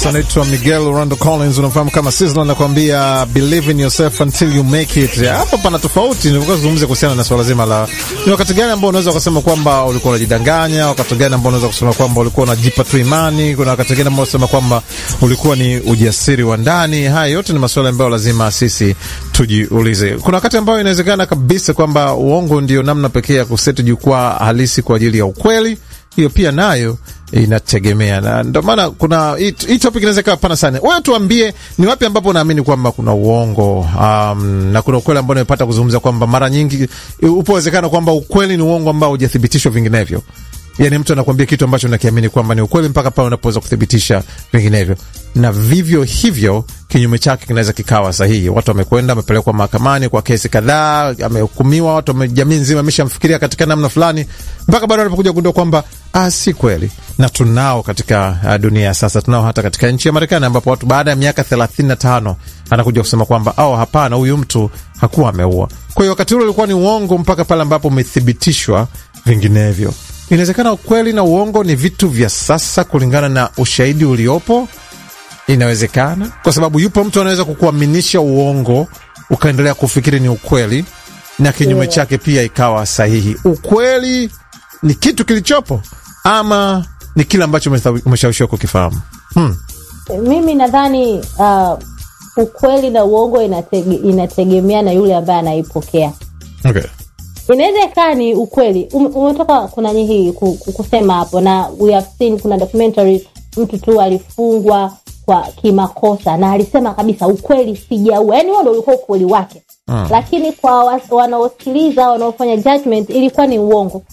Yes, anaitwa Miguel Orlando Collins, unafahamu kama Sizzla, anakuambia believe in yourself until you make it. Hapa pana tofauti, nilikuwa zungumzia kuhusiana na swala zima la ni wakati gani ambao unaweza kusema kwamba ulikuwa unajidanganya, wakati gani ambao unaweza kusema kwamba ulikuwa unajipa tu imani, kuna wakati gani ambao unasema kwamba ulikuwa ni ujasiri wa ndani. Haya yote ni maswala ambayo lazima sisi tujiulize. Kuna wakati ambao inawezekana kabisa kwamba uongo ndio namna pekee ya kuseti jukwaa halisi kwa ajili ya ukweli. Hiyo pia nayo inategemea na ndio maana kuna hii topic inaweza ikawa pana sana. Wewe tuambie ni wapi ambapo unaamini kwamba kuna uongo um, na kuna ukweli ambao nimepata kuzungumza kwamba mara nyingi upo uwezekano kwamba ukweli ni uongo ambao hujathibitishwa vinginevyo. Yani mtu anakuambia kitu ambacho unakiamini kwamba ni ukweli mpaka pale unapoweza kuthibitisha vinginevyo, na vivyo hivyo kinyume chake kinaweza kikawa sahihi. Watu wamekwenda wamepelekwa mahakamani kwa kesi kadhaa, amehukumiwa, watu jamii nzima ameshamfikiria katika namna fulani, mpaka bado wanapokuja kugundua kwamba ah, si kweli. Na tunao katika uh, dunia ya sasa, tunao hata katika nchi ya Marekani ambapo watu baada ya miaka thelathini na tano anakuja kusema kwamba au hapana, huyu mtu hakuwa ameua. Kwa hiyo wakati ule ulikuwa ni uongo mpaka pale ambapo umethibitishwa vinginevyo. Inawezekana ukweli na uongo ni vitu vya sasa kulingana na ushahidi uliopo. Inawezekana kwa sababu yupo mtu anaweza kukuaminisha uongo ukaendelea kufikiri ni ukweli, na kinyume yeah, chake pia ikawa sahihi. Ukweli ni kitu kilichopo ama ni kile ambacho umeshawishiwa kukifahamu? Hmm. Mimi nadhani uh, ukweli na uongo inatege, inategemea na yule ambaye anaipokea. Okay. Inaweza ikawa ni ukweli umetoka kuna hii kusema hapo, na we have seen, kuna documentary mtu tu alifungwa kwa kimakosa na alisema kabisa ukweli sijaua, yani huo ndo ulikuwa ukweli wake hmm. Lakini kwa wanaosikiliza wanaofanya judgment ilikuwa ni uongo.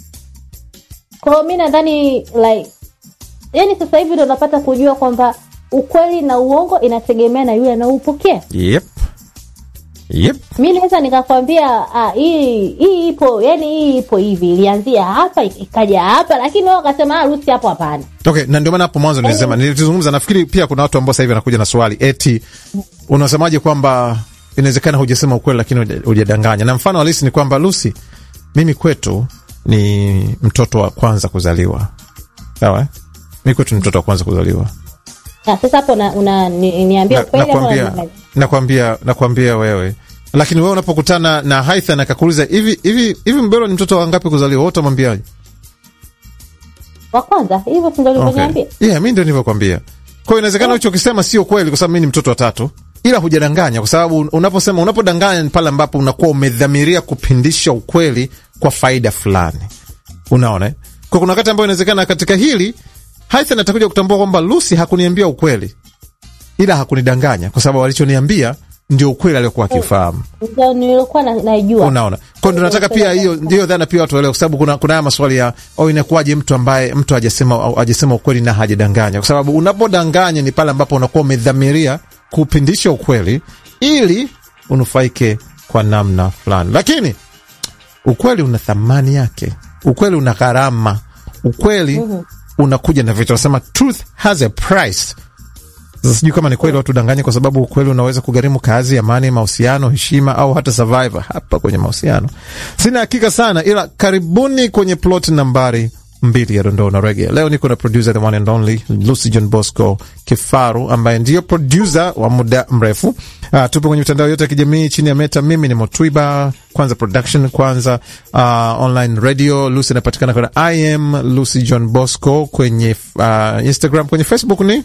Kwa hiyo mi nadhani like, yani sasa hivi ndo napata kujua kwamba ukweli na uongo inategemea na yule anaoupokea. Yep. Yep. Mi naweza nikakwambia hii hii ipo yani, hii ipo hivi, ilianzia hapa ikaja hapa, lakini wao wakasema harusi hapo, hapana. Okay, na ndio maana hapo mwanzo nilisema, nilizungumza. Nafikiri pia kuna watu ambao sasa hivi wanakuja na swali eti, unasemaje kwamba inawezekana hujasema ukweli lakini hujadanganya? Na mfano halisi ni kwamba Lucy, mimi kwetu ni mtoto wa kwanza kuzaliwa, sawa? Mimi kwetu ni mtoto wa kwanza kuzaliwa. Sasa hapo niambia ukweli, nakwambia nakwambia wewe lakini wewe unapokutana na Haithan akakuuliza hivi hivi hivi, Mbelo ni mtoto wa ngapi kuzaliwa, wewe utamwambiaje? Wa kwanza. Hivyo si ndio ulivyoniambia? Okay. Yeah, mimi ndio nilivyokuambia. Kwa hiyo inawezekana hicho ukisema sio kweli, kwa sababu mimi ni mtoto wa tatu, ila hujadanganya, kwa sababu unaposema, unapodanganya ni pale ambapo unakuwa umedhamiria kupindisha ukweli kwa faida fulani, unaona. Kwa kuna wakati ambao inawezekana katika hili Haithan atakuja kutambua kwamba Lucy hakuniambia ukweli, ila hakunidanganya, kwa sababu alichoniambia ndio ukweli aliokuwa akifahamu. Ndio nilikuwa najua. Unaona, kwa ndio nataka pia hiyo ndio dhana pia watu waelewe, kwa sababu kuna kuna haya maswali ya au inakuwaje mtu ambaye mtu hajasema hajasema ukweli na hajadanganya, kwa sababu unapodanganya ni pale ambapo unakuwa umedhamiria kupindisha ukweli ili unufaike kwa namna fulani, lakini ukweli una thamani yake, ukweli una gharama, ukweli mm -hmm. unakuja na vitu, nasema truth has a price. Sasa sijui kama ni kweli watu danganya, kwa sababu ukweli unaweza kugharimu kazi, amani, mahusiano, heshima au hata survivor hapa kwenye mahusiano. Sina hakika sana, ila karibuni kwenye plot nambari mbili ya dondoo na rege. Leo niko na producer the one and only Lucy John Bosco Kifaru, ambaye ndiyo producer wa muda mrefu. Uh, tupo kwenye mitandao yote ya kijamii chini ya Meta. Mimi ni Motwiba Kwanza Production, Kwanza uh, online radio. Lucy anapatikana kwenye I am Lucy John Bosco kwenye uh, Instagram, kwenye Facebook ni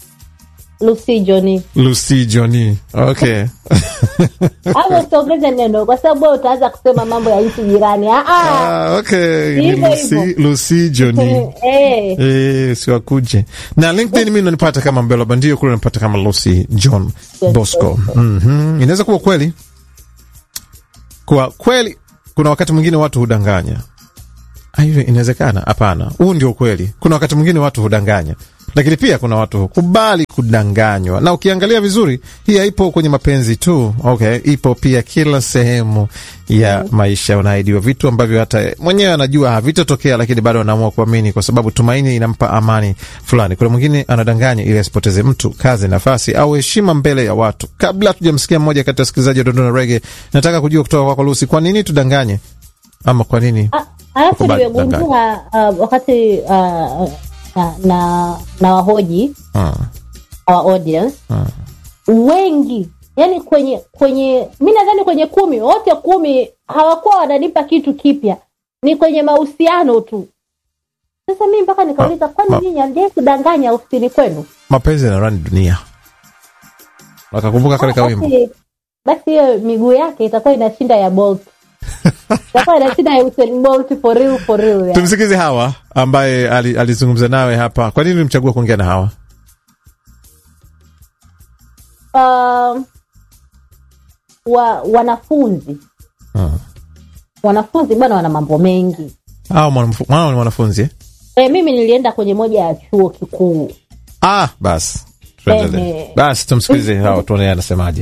Lucy Johnny. Lucy Johnny. Okay. Hapo usiongeze neno kwa sababu wewe utaanza kusema mambo ya nchi jirani. Ah ah. Okay. Ni Lucy, Lucy Johnny. Eh. Eh, siwakuje. Na LinkedIn mimi unanipata kama Mbelo Bandio, kule unanipata kama Lucy John Bosco. Mhm. Inaweza kuwa kweli. Kwa kweli kuna wakati mwingine watu hudanganya. Hiyo inawezekana? Hapana. Huu ndio kweli. Kuna wakati mwingine watu hudanganya lakini pia kuna watu hukubali kudanganywa, na ukiangalia vizuri, hii haipo kwenye mapenzi tu. Okay, ipo pia kila sehemu ya maisha. Unaahidiwa vitu ambavyo hata mwenyewe anajua havitatokea, lakini bado anaamua kuamini kwa sababu tumaini inampa amani fulani. Kuna mwingine anadanganya ili asipoteze mtu, kazi, nafasi au heshima mbele ya watu. Kabla hatujamsikia mmoja kati ya wasikilizaji wa Dondona Rege, nataka kujua kutoka kwako Lucy, kwa nini tudanganye ama kwa nini alafu nimegundua uh, wakati uh, na, na, na wahoji Ah. our audience wengi yani kwenye kwenye mi nadhani kwenye kumi wote kumi hawakuwa wananipa kitu kipya ni kwenye mahusiano tu sasa mi mpaka nikauliza Ma- kwani ma- nyinyi hamjai kudanganya ofisini kwenu mapenzi yanarani dunia wakakumbuka kale kawimbo basi basi hiyo miguu yake itakuwa inashinda ya bolt itakuwa inashinda ya Usain Bolt for real for real yani. tumsikize hawa ambaye ali- alizungumza nawe hapa kwa nini ulimchagua kuongea na hawa um, wa, wanafunzi Hmm. wanafunzi bwana wana mambo mengi hawa mwanamfu- mwana ni mwanafunzi eh? e, mimi nilienda kwenye moja ya chuo kikuu ah basi tuendelee Ehe. basi tumsikilize hawa tuone anasemaje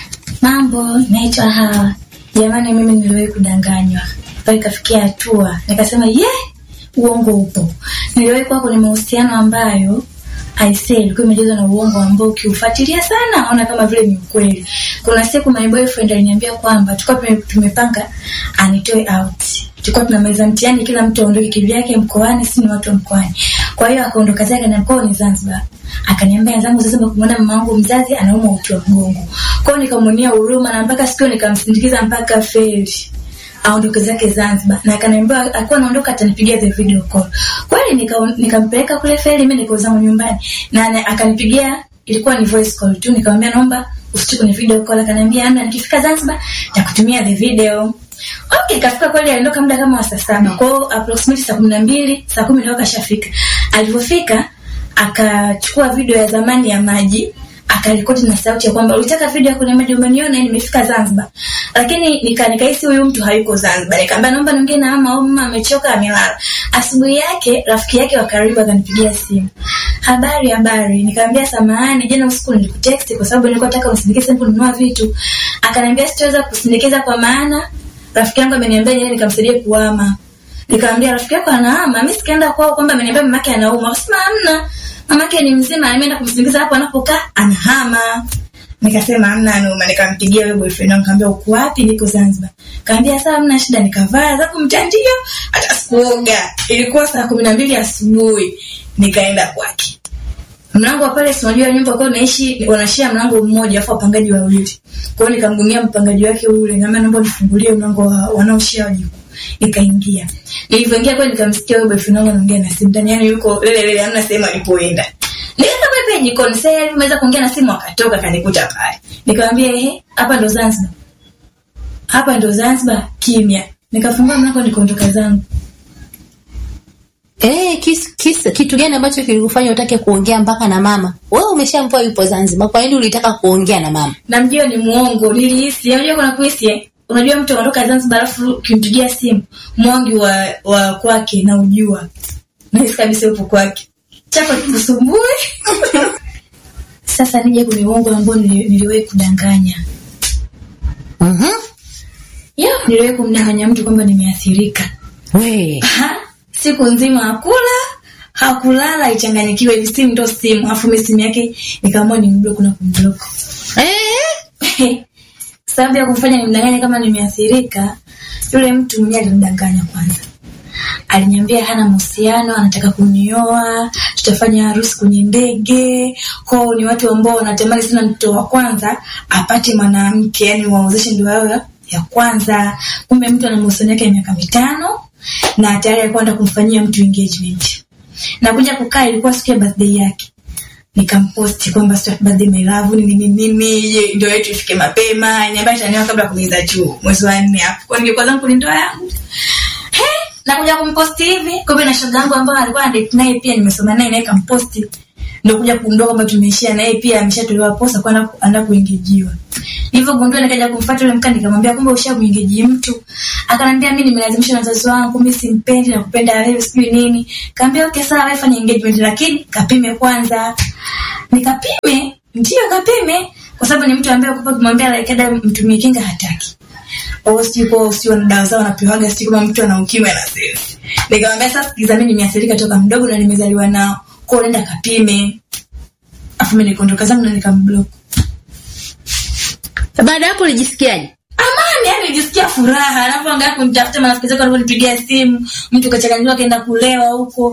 Mambo, naitwa Hawa. Jamani, mimi niliwahi kudanganywa mpaka ikafikia hatua nikasema ye, uongo upo. Niliwahi kuwa kwenye mahusiano ambayo aisee ilikuwa imejazwa na uongo ambao ukiufuatilia sana naona kama vile ni ukweli. Kuna siku my boyfriend aliniambia kwamba tulikuwa tume- tumepanga anitoe out. Tulikuwa tunamaliza mtihani, kila mtu aondoke kivyake mkoani, si ni watu wa mkoani. Kwa hiyo akaondoka zake na mkoa ni Zanzibar. Akaniambia wenzangu sasa kumwona mama wangu mzazi anaumwa uti wa mgongo. Kwa hiyo nikamwonea huruma na mpaka siku nikamsindikiza mpaka feri aondoke zake Zanzibar na akaniambia akuwa anaondoka atanipigia the video call. Kweli nika- nikampeleka kule feri, mimi niko zangu nyumbani na ana- akanipigia, ilikuwa ni voice call tu, nikamwambia naomba usichukue kwenye video call. Akaniambia amna, nikifika Zanzibar nitakutumia the video. Okay, ikafika kweli, aliondoka muda kama wa saa saba. Kwa hiyo approximately saa kumi na mbili saa kumi ndio kashafika. Alivyofika akachukua video ya zamani ya maji akarekodi na sauti ya kwamba ulitaka video kwenye maji umeniona nimefika Zanzibar. Lakini nika nikahisi huyu mtu hayuko Zanzibar. Nikamwambia naomba niongee na mama au mama amechoka amelala. Asubuhi yake rafiki yake wa karibu akanipigia simu. Habari habari. Nikamwambia samahani jana usiku nilikutext kwa sababu nilikuwa nataka unisindikize kununua vitu. Akaniambia sitaweza kusindikiza kwa maana rafiki yangu ameniambia yeye nikamsaidie kuhama. Nikamwambia rafiki yako anahama, mimi sikaenda kwao kwamba ameniambia mamake anauma. Akasema hamna. Mamake ni mzima, ameenda kumsindikiza hapo anapokaa anahama. Nikasema hamna anauma, nikampigia yule boyfriend wangu nikamwambia uko wapi? Niko Zanzibar. Kaambia sawa, hamna shida, nikavaa zangu mtandio, hata sikuoga. Ilikuwa saa kumi na mbili asubuhi, nikaenda kwake mlango wa pale sinajua nyumba kwa naishi wanashia mlango mmoja afu wapangaji wawili kwa hiyo nikamgumia mpangaji wake yule na naomba nifungulie mlango wa wanaoshia wajibu nikaingia nilivyoingia kwa nikamsikia yule boyfriend wangu anaongea na simu ndani yani yuko lele lele hamna sehemu alipoenda nikaenda pale jikoni sasa yeye ameweza kuongea na simu akatoka kanikuta pale nikamwambia ehe hapa ndo Zanzibar hapa ndo Zanzibar kimya nikafungua mlango nikaondoka zangu Eh, kis, kis, kitu gani ambacho kilikufanya utake kuongea mpaka na mama? Wewe umeshampoa yupo Zanzibar, kwa nini ulitaka kuongea na mama? namjua ni muongo nilihisi unajua kuna kuhisi eh? unajua mtu anaondoka zanzibar alafu ukimpigia simu mwangi wa, wa kwake na ujua nahisi kabisa yupo kwake chako kikusumbue sasa nije kwenye uongo ambao nili- niliwahi kudanganya Mhm. ya niliwahi kumdanganya mtu kwamba nimeathirika We. Ha, siku nzima hakula hakulala ichanganyikiwe hivi simu ndo simu alafu mi simu yake nikaamua ni mbloku na kumbloku Eh? sababu ya kumfanya nimdanganye kama nimeathirika yule mtu mwenyewe alinidanganya kwanza aliniambia hana mahusiano anataka kunioa tutafanya harusi kwenye ndege kwao ni watu ambao wanatamani sana mtoto wa kwanza apate mwanamke yani waozeshe ndoa yao ya- ya kwanza kumbe mtu ana mahusiano yake ya miaka mitano na tayari alikuwa anataka kumfanyia mtu engagement na kuja kukaa ilikuwa siku ya birthday yake nikamposti kwamba sio birthday my love ni nini nini ye, ndio yetu ifike mapema niambia taniwa kabla ya kumaliza chuo mwezi wa nne hapo kwa ningekuwa zangu ni ndoa yangu He, nakuja kumposti hivi kumbe na shoga yangu ambayo alikuwa anadate naye pia nimesoma naye naye kamposti ndio kuja kumdoa kwamba tumeishia naye pia ameshatolewa posa kwa anaenda kuingijiwa nilivyogundua nikaja kumfuata yule mkani nikamwambia kumbe usha kuingeji mtu akanambia mimi nimelazimishwa na wazazi wangu mimi simpendi na kupenda wewe sijui nini kaambia okay sawa wewe fanya engagement lakini kapime kwanza nikapime ndio kapime kwa sababu ni mtu ambaye kupa kumwambia like ada mtumie kinga hataki au sijui kwa sio na dawa zao wanapewaga sijui kama mtu ana ukimwi na sisi nikamwambia sasa sikiza mimi nimeathirika toka mdogo na nimezaliwa nao kwa hiyo nenda kapime afu mimi nikaondoka zangu na nikamblock Baada ya hapo ulijisikiaje? amani yani nijisikia furaha anapoangaa kunitafuta marafiki zake walivyonipigia simu mtu kachanganyiwa akaenda kulewa huko